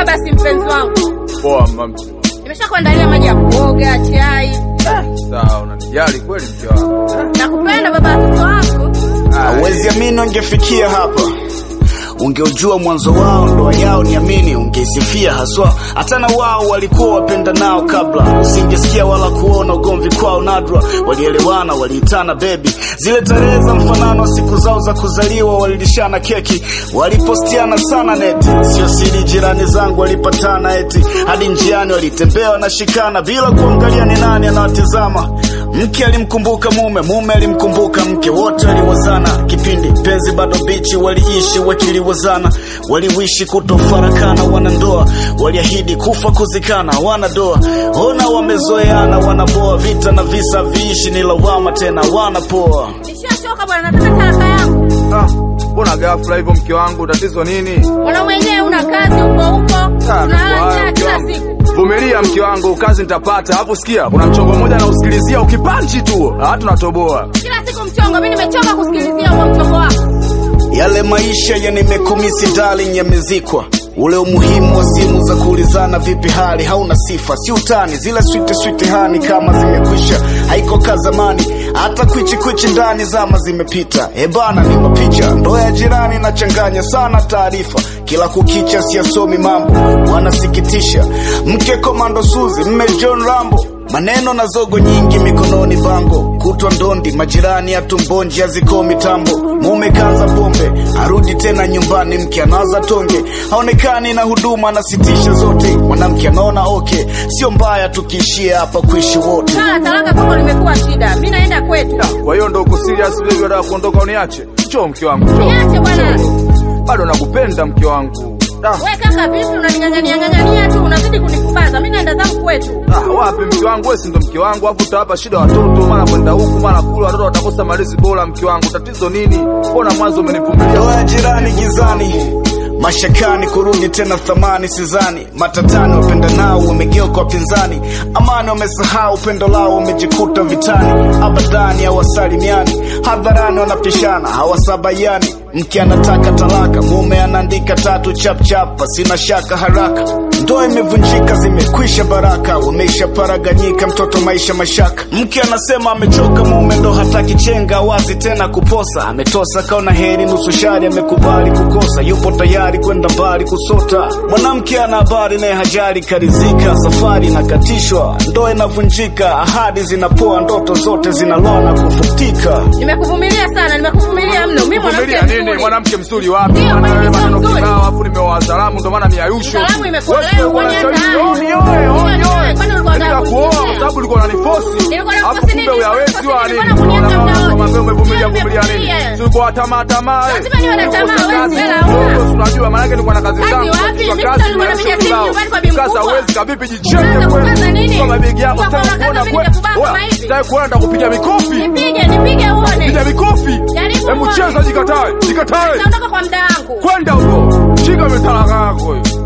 basi mpenzi wangu. Poa mama. Nimeshakuandalia maji ya kuoga, chai. Sawa, unanijali kweli mke wangu. Nakupenda baba watoto wangu. Hauwezi amini ungefikia hapa ungeujua mwanzo wao ndoa yao niamini ungeisifia haswa hata na wao walikuwa wapenda nao kabla usingesikia wala kuona ugomvi kwao nadra walielewana waliitana bebi zile tarehe za mfanano wa siku zao za kuzaliwa walilishana keki walipostiana sana neti sio siri jirani zangu walipatana eti hadi njiani walitembea wanashikana bila kuangalia ni nani anawatizama mke alimkumbuka mume mume alimkumbuka mke wote waliwazana kipindi penzi bado bichi waliishi wakiliwazana waliwishi kutofarakana wanandoa waliahidi kufa kuzikana wanadoa ona wamezoeana wanaboa vita na visa viishi ni lawama tena wanapoa Nishachoka bwana, nataka talaka yangu. Ah, mbona ghafla hivyo mke wangu? Tatizo nini? Mwanaume wenyewe una kazi huko huko. Ah, Unalala haya, njaa mke kila wangu. siku. Vumilia mke wangu, kazi nitapata. Hapo sikia, kuna mchongo mmoja na usikilizia ukipanchi tu, ah tunatoboa. Kila siku mchongo, mimi nimechoka kusikilizia huo mchongo wako. yale maisha yanimekumisi darling yamezikwa ule umuhimu wa simu za kuulizana vipi hali hauna sifa si utani zile switi switi hani kama zimekwisha haiko ka zamani hata kwichi kwichi ndani zama zimepita ebana ni mapicha ndoa ya jirani nachanganya sana taarifa kila kukicha siyasomi mambo wanasikitisha mke komando suzi mme john rambo maneno na zogo nyingi mikononi bango kutwa ndondi majirani ya tumbonji haziko mitambo mume kanza pombe arudi tena nyumbani mke anaza tonge haonekani na huduma anasitisha zote mwanamke anaona okay sio mbaya tukiishia hapa kuishi wote Swala la talaka kwako limekuwa shida. Mimi naenda kwetu. Kwa hiyo ndo uko serious baby, unataka kuondoka uniache? Njoo mke wangu, njoo. Niache bwana. Bado nakupenda mke wangu. Ah, We kaka, vipi unaning'ang'ania ng'ang'ania tu, unazidi kunifubaza. Mimi naenda zangu kwetu. ah, wapi mke wangu? Wewe si ndo mke wangu, afu utawapa shida watoto, mara kwenda huku mara kule, watoto watakosa malezi bora. Mke wangu, tatizo nini? Mbona mwanzo umenivumilia? ndoa ya jirani gizani mashakani kurudi tena thamani sizani matatani wapenda nao wamegeuka wapinzani amani wamesahau upendo lao wamejikuta vitani abadani hawasalimiani hadharani wanapishana hawasabaiani mke anataka talaka mume anaandika tatu chapchapa sina shaka haraka ndoa imevunjika zimekwisha baraka wameisha paraganyika mtoto maisha mashaka mke anasema amechoka mume ndo hataki chenga wazi tena kuposa ametosa kaona heri nusu shari amekubali kukosa yupo tayari kwenda mbali kusota mwanamke ana habari naye hajari karizika safari inakatishwa ndoa inavunjika ahadi zinapoa ndoto zote zinaloa na kufutika Nimekuvumilia sana, nimekuvumilia mno. Mimi mwanamke Vumilia nini? mzuri. Mwanamke mzuri wapi? Ndio, Maana mwanamke wewe maneno mzuri. kibao, afu nimeoa salamu, ndo maana miayusho. Salamu imekuwa Wewe leo ulikuwa kwenye unashauri, ndani. "Oh, nioe, oh, Nioe, nioe." kwani ulikuwa Yaani unataka nakuoa, kuniozea? kwa sababu ulikuwa unanifosi. Nilikuwa Alafu nakufosi kumbe nini? uyawezi Nilikuwa wa nini? nakufosi nini? Unaona Nilikuwa kama wewe umevumilia nakufosi vumilia nini? nini? Si ulikuwa tamaa tamaa. eh? Lazima niwe na Ulikuwa tamaa, kazi wewe hela kidogo, huna. si unajua maana yake nilikuwa na kazi Kazi zangu. wapi? Kwa Mimi kazi nilikuwa ya napiga shughuli simu zao. nyumbani kwa bi Sasa mkubwa. huwezi kabibi jicheke Unaanza kweli. kukaza nini? Kwa mabegi yako Kwa sitaki kukaza kuona mimi kweli. nikubaka Oya, kama hivi. sitaki kuona nitakupiga mikofi. Nipige, nipige uone. Piga mikofi. Jaribu Hebu uone. cheza jikatae. Jikatae. Naondoka kwa mda wangu. Kwenda huko. Shika mitalaka yako hiyo.